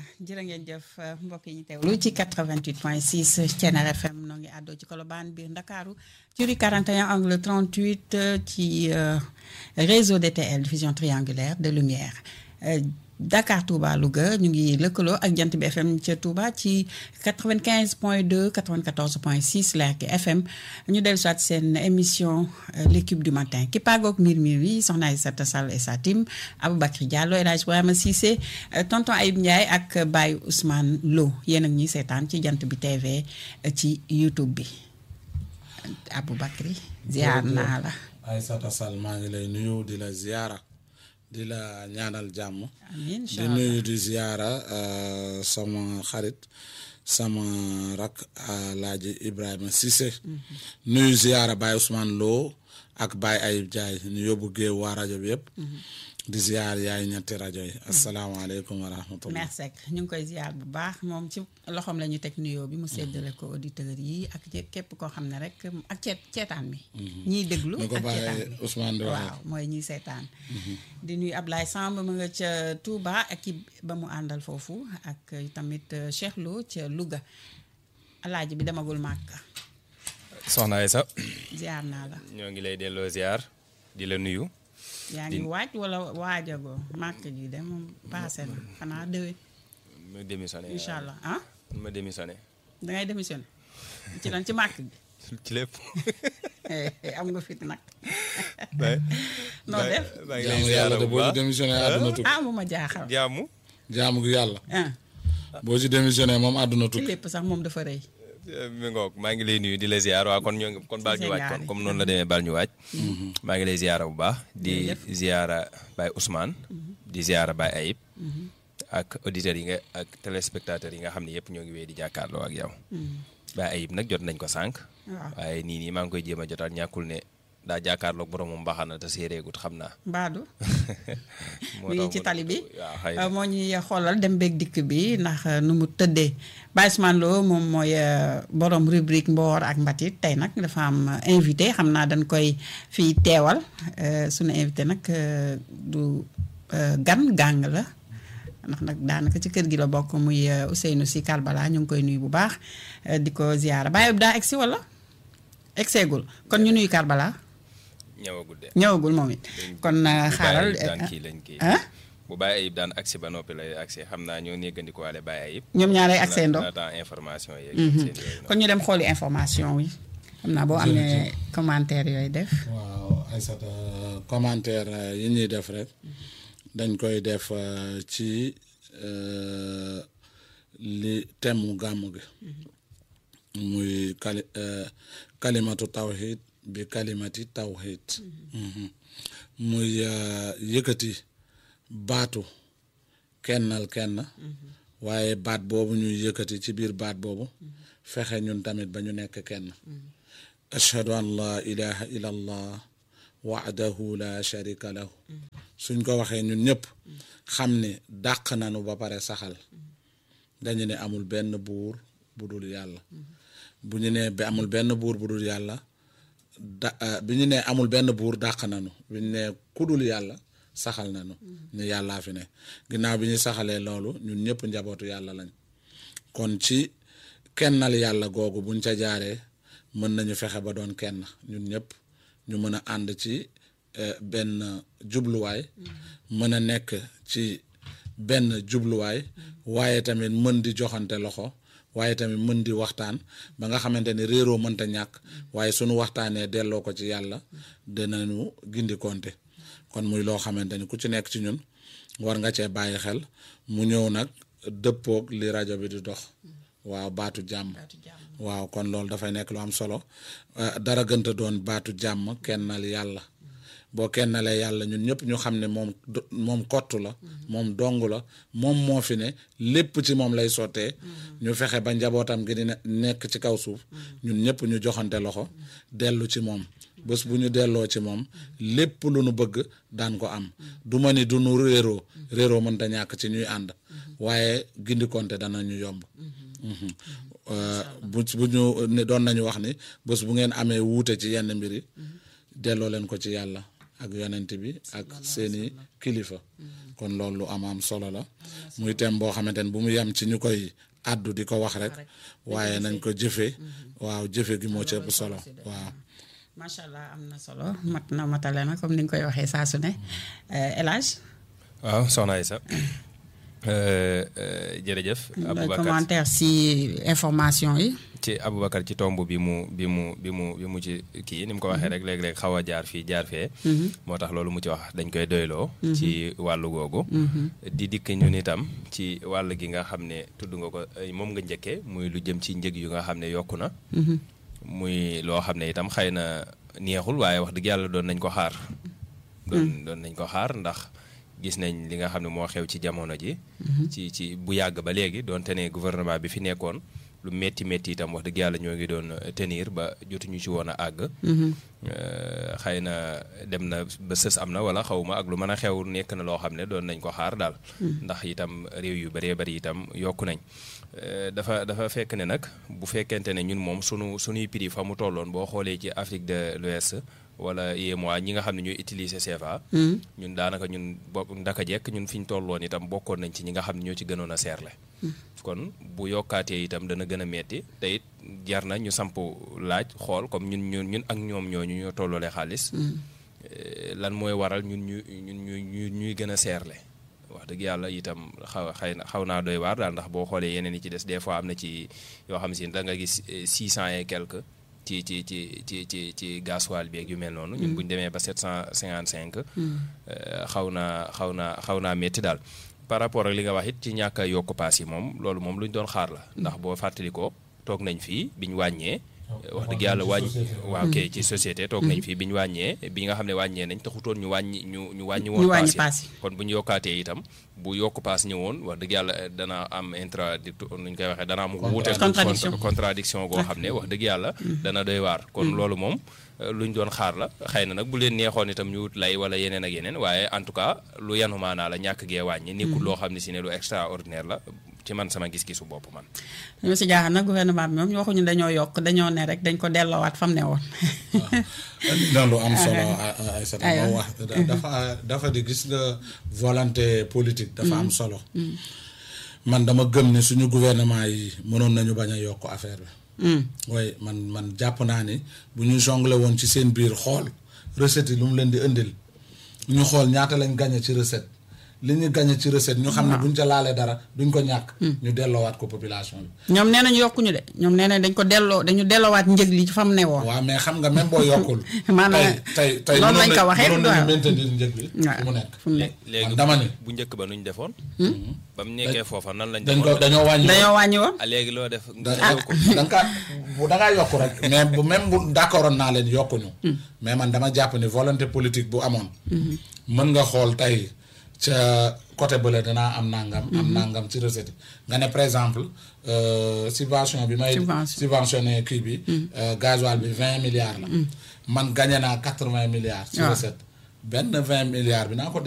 jërë ngeen jëf mbokk yi ñu teewlu ci 88 point 6 Thiéniere FM noo ngi àddoo ci Colobane biir Ndakaaru ci rue 41 angle 38 ci réseau DTL diffusion triangulaire de lumière Dakar Touba Louga ñu ngi lëkkaloo ak jant bi FM ca Touba ci 95 point 2 94 point 6 Lergui FM ñu dellu soit seen émission l'équipe du matin ki paagoog mbir mi wi soxna Aïssata Sall et sa team Aboubacry Diallo El Hadj Ibrahima Cissé tonton Ayib Ndiaye ak Baye Ousmane Lo yéen ak ñuy seetaan ci jant bi TV ci YouTube bi Aboubacry ziar naa la. Aïssata Sall maa ngi lay nuyu di la ziara. di la ñaanal jàmm amiin di nuyu di ziyaara sama xarit sama rak Alaaji Ibrahima Cissé nuyu ziyaara Baye Ousmane Lo ak Baye Ayib Diaye ñu yóbbu géew waa rajo bi yëpp di ziyaar yaay ñetti rajo yi asalaamaaleykum wa rahmatullah merci ñu ngi koy ziyaar bu baax moom ci loxoom la ñu teg nuyoo bi mu séddale ko auditeurs yi ak képp koo xam ne rek ak ceet ceetaan mi ñiy déglu ñu ko ak ceetaan bàyyee mi Ousmane di waxee waaw mooy ñiy seetaan di nuyu Ablaye Samb mu nga ca Touba ak ki ba mu àndal foofu ak tamit Cheikh Lo ca Louga alaaji bi demagul màkk soxna Aïssa ziar naa la ñoo ngi lay delloo ziar di la nuyu yaa ngi waaj wala waajagoo màkk gi de moom paase na xanaa déwén ma démissionné incha allah ah ma démissionné dangay démissionné ci lan ci màkk gi ci lépp am nga fit nag bay noo def maa ngi lay jaamu ziar yàlla de bu boo ci baax démissionné àdduna tukki ah mu ma jaaxal jaamu jaamu gi yàlla ah boo ci démissionné moom àdduna ci tukki lépp sax moom dafa rëy mi ngoog maa ngi lay nuyu di la ziar waa kon ñoo ngi kon baal ñu waaj kon comme noonu la demee baal ñu waaj maa ngi lay ziara bu baax di ziara Baye Ousmane di ziara Baye Ayib ak auditeurs yi nga ak téléspectateurs yi nga xam ne yëpp ñoo ngi wéy di jàkkaarloo ak yow Baye Ayib nag jot nañ ko sànq waaw waaye nii nii maa ngi koy jéem a jotaat ñàkkul ne daa jàkkaarloog boromam mbaxana te séeréegut xam naa mbaadu moo mi ngi tax ci mu- tali bi waaw xëy na. moo ñuy xoolal dem beeg dikk bi ndax nu mu tëddee Baye Ousmane Lo moom mooy euh, borom rubrique mboor ak mbatit tey nag dafa am euh, invité xam naa dañ koy fii teewal euh, sunu invité nag euh, du euh, gan gàng la ndax nag daanaka ci kër gi la bokk muy euh, Ousseynou Sy Kalbala ñu ngi koy nuyu bu baax euh, di ko ziyaara Baye daa egsi wala egseegul kon ñu nuyu Kalbala ñëwagul de ñëwagul moom it kon euh, bu xaaral Baye Ayib daan kii lañ kii ah bu Baye Ayib daan agsi ba noppi lay agsi xam naa ñoo néegandiko waale Baye Ayib ñoom ñaaree ak seen doom na temps information yeeg seen yooyu noonu. kon ñu dem xooli information wi xam naa boo amee commentaire yooyu def waaw Aïssata commentaire euh, yi ñuy def rek dañ koy def euh, ci euh, li temu gàmmu gi muy kali euh, kalimatu tawhid bi kalimati tawhid Mhm. muy euh, yëkkati baatu kennal kenn waaye baat boobu ñuy yëkkati ci biir baat boobu fexe ñun tamit ba ñu nekk kenn ashhadu an laa ilaha illa allah wahdahu la sharika lahu suñ ko waxee ñun ñëpp xam ne dàq nanu ba pare saxal dañu ne amul benn buur bu dul yàlla bu ñu nee ba amul benn buur bu dul yàlla da ah, bi ñu nee amul benn buur dàq nanu bi ñu nee ku dul yàlla saxal nanu ne yàllaa fi ne ginnaaw bi ñu saxalee loolu ñun ñëpp njabootu yàlla lañ kon ci kennal yàlla googu buñ ca jaaree mën nañu fexe ba doon kenn ñun ñëpp ñu mën a ànd ci eh, benn jubluwaay mën a nekk ci benn jubluwaay waaye tamit mën di joxante loxo waaye tamit mën di waxtaan ba nga xamante ne réeroo mënta ñàkk waaye sunu waxtaanee delloo ko ci yàlla dinañu gindi konte kon muy loo xamante ni ku ci nekk ci ñun war nga cee bàyyi xel mu ñëw nag dëppoog li rajo bi di dox waaw baatu jàmm waaw kon loolu dafay nekk lu am solo Euh, dara gënta doon baatu jàmm kennal yàlla boo kennalee yàlla ñun ñëpp ñu xam ne moom do- moom kottu la moom dong la moom moo fi ne lépp ci moom lay sottee ñu fexe ba njabootam gi di ne- nekk ci kaw suuf ñun ñëpp ñu joxante loxo dellu ci moom bés bu ñu delloo ci moom lépp lu nu bëgg daan ko am du ma ni du nu réeroo réeroo mënta ñàkk ci ñuy ànd waaye gindikonte dana ñu yomb Mhm. Euh, bu bu ñu ne doon nañu wax ni bés bu ngeen amee wuute ci yenn mbir yi delloo leen ko ci yàlla ak yonent bi ak seeni kilifa kon loolu lu am am solo la muy thème boo xamante ne bu mu yem ci ñu koy àddu di ko wax rek waaye nañ ko jëfe waaw jëfe gi moo ci ëpp solo waaw macha allah am na solo mat na matale na comme ni nga koy waxee saa su ne El Hadj waaw soxna Aïssa jërëjëf. Aboubacar commentaire si information yi. ci Aboubacar ci tomb bi mu bi mu bi mu bi mu ci kii ni mu ko waxee rek léeg-léeg xaw a jaar fii jaar fee. moo tax loolu mu ci wax dañ koy doyloo. ci wàllu googu. di dikk ñun itam ci wàll gi nga xam ne tudd nga ko moom nga njëkkee muy lu jëm ci njëg yu nga xam ne yokku na. muy loo xam ne itam xëy na neexul waaye wax dëgg yàlla doon nañ ko xaar. doon doon nañ ko xaar ndax. gis nañ li nga xam ne moo xew ci jamono ji. ci ci bu yàgg ba léegi doonte ne gouvernement bi fi nekkoon lu métti métti itam wax dëgg yàlla ñoo ngi doon tenir ba jotuñu ci woon a àgg. xëy na dem na ba sës am na wala xaw ma ak lu mën a xew nekk na loo xam ne doon nañ ko xaar daal. ndax itam réew yu bëree bëri itam yokku nañ. dafa dafa fekk ne nag bu fekkente ne ñun moom sunu sunuy prix fa mu tolloon boo xoolee ci Afrique de l'Ouest wala UEMOA ñi nga xam ne ñooy utiliser CFA. ñun daanaka ñun bopp ndaka jekk ñun fi ñu tolloon itam bokkoon nañ ci ñi nga xam ne ñoo ci gënoon a seerle. kon bu yokkaatee itam dana gën a metti te it jar na ñu samp laaj xool comme ñun ñun ñun ak ñoom ñooñu ñoo tolloolee xaalis. lan mooy waral ñun ñu ñun ñu ñuy gën a seerle. wax dëgg yàlla itam xaw xëy na xaw naa doy waar daal ndax boo xoolee yeneen yi ci des des fois am na ci yoo xam si da nga gis six cent et quelque. ci ci ci ci ci ci gasoil bi ak yu mel noonu. ñun bu ñu demee ba sept cent cinquante cinq. xaw naa xaw naa xaw naa métti daal. par rapport ak li nga wax it ci ñàkk a yokk paas yi moom loolu moom lu ñu doon xaar la. ndax boo fàttalikoo toog nañ fii bi ñu wàññee. wax dëgg yàlla wàññi waaw kay ci société toog nañ fii bi ñu wàññee bi nga xam ne wàññee nañ taxutoon ñu wàññi ñu ñu wàññi woon paas yi kon bu ñu yokkaatee itam bu yokk paas ñëwoon wax dëgg yàlla dana am intradictoire nu ñu koy waxee dana am wuute contradiction goo xam ne wax dëgg yàlla dana doy waar kon loolu moom luñ doon xaar la xëy na nag bu leen neexoon itam ñu wut lay wala yeneen ak yeneen waaye en tout cas lu yanu maanaa la ñàkk gee wàññi nekkul loo xam ne si ne lu extraordinaire la ci man sama gis-gisu bopp man. ñu si jaaxal nag gouvernement bi moom ñu waxuñu dañoo yokk dañoo ne rek dañ ko delloowaat fam ne woon. waaw lu am solo Aïssata moo wax dafa dafa di gis nga volonté politique. dafa am solo. man dama gëm ne suñu gouvernement yi mënoon nañu bañ a yokk affaire bi. waaye man man jàpp naa ni bu ñu jongle woon ci seen biir xool recette yi lu mu leen di indil ñu xool ñaata lañ gañe ci recette. li ñu gagné ci recette ñu xam ne buñ ca laalee dara duñ ko ñàkk. ñu delloowaat ko population bi. ñoom nee nañu yokkuñu de ñoom nee nañ dañ ko delloo dañu delloowaat njëg li fa mu ne woon. waaw mais xam nga même boo yokkul. maanaam tey tey noonu lañ ko waxee mënoon nañu maintenir njëg bi. fu mu nekk fu mu nekk. léegi dama ni bu njëkk ba nuñ defoon. ba mu nekkee foofa nan lañ. dañ ko dañoo wàññi. dañoo wàññi woon. ah léegi loo def. da da nga bu da ngaa yokk rek. mais bu même bu d'accordoon naa leen yokkuñu. mais man dama jàpp ni volonté politique bu amoon. mën nga xool tey ca côté bële danaa am nangam. am nangam ci recette nga ne par exemple subvention bi may. subventionné kii bi. gasoil bi vingt milliards la. man gagné naa quatre vingt milliards. ci recette benn vingt milliards bi naa ko